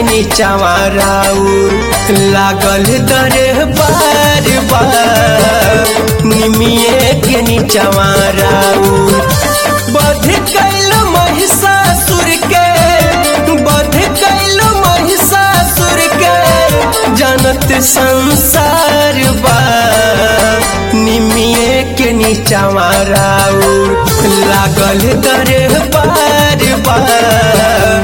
के नीचावा राउर लागल दरे बार बार निमिये के नीचावा राउर बध कैल महिषासुर के बध कैल महिषासुर के जनत संसार बा निमिये के नीचावा राउर लागल दरे बार बार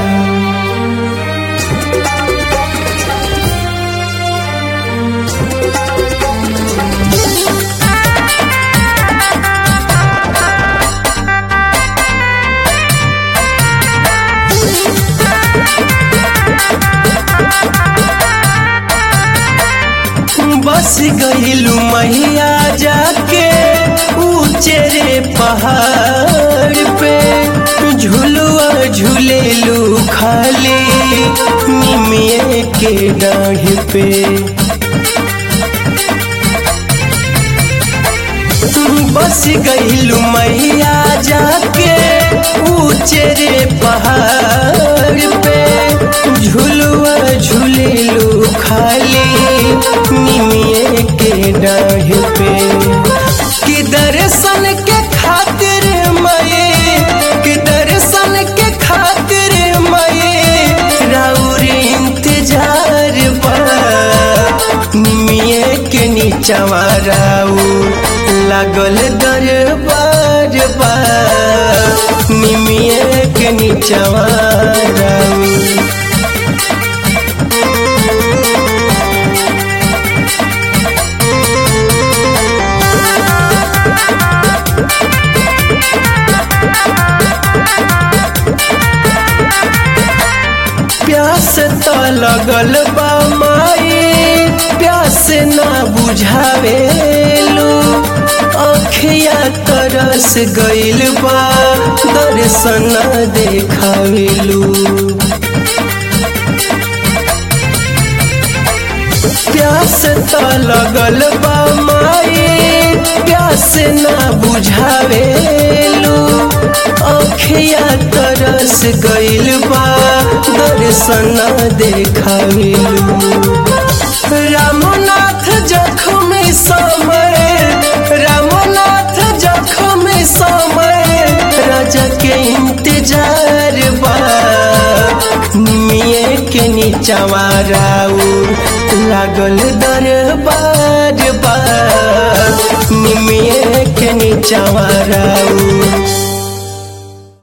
बस गईलू मैया जाके ऊंचे रे पहाड़ पे झुलुआ झूलेलू खाली निमिये के डाढ़ पे बस गईलू मैया जाके ऊंचे रे पहाड़ पे झुलुआ झूलेलू खाली निमिये के डाढ़ पे कि दर्शन के खातिर मये कि दर्शन के खातिर मये राउर इंतजार बा निमिये के नीचवा राउर लागल दरबार बा निमिये के नीचवा राउर प्यास तो लगल बा माई प्यास ना बुझावेलू अखिया तरस गइल बा दर्शन देखावेलू प्यास तो लगल बा माई प्यास ना बुझावेलू अखिया तरस गइल बा दर्शन देखावेलू रामनाथ जखम समय रामनाथ जखम समय राजा के इंतजार बा निमिये के नीचवा राउर लागल दरबार बा निमिये के नीचवा राउर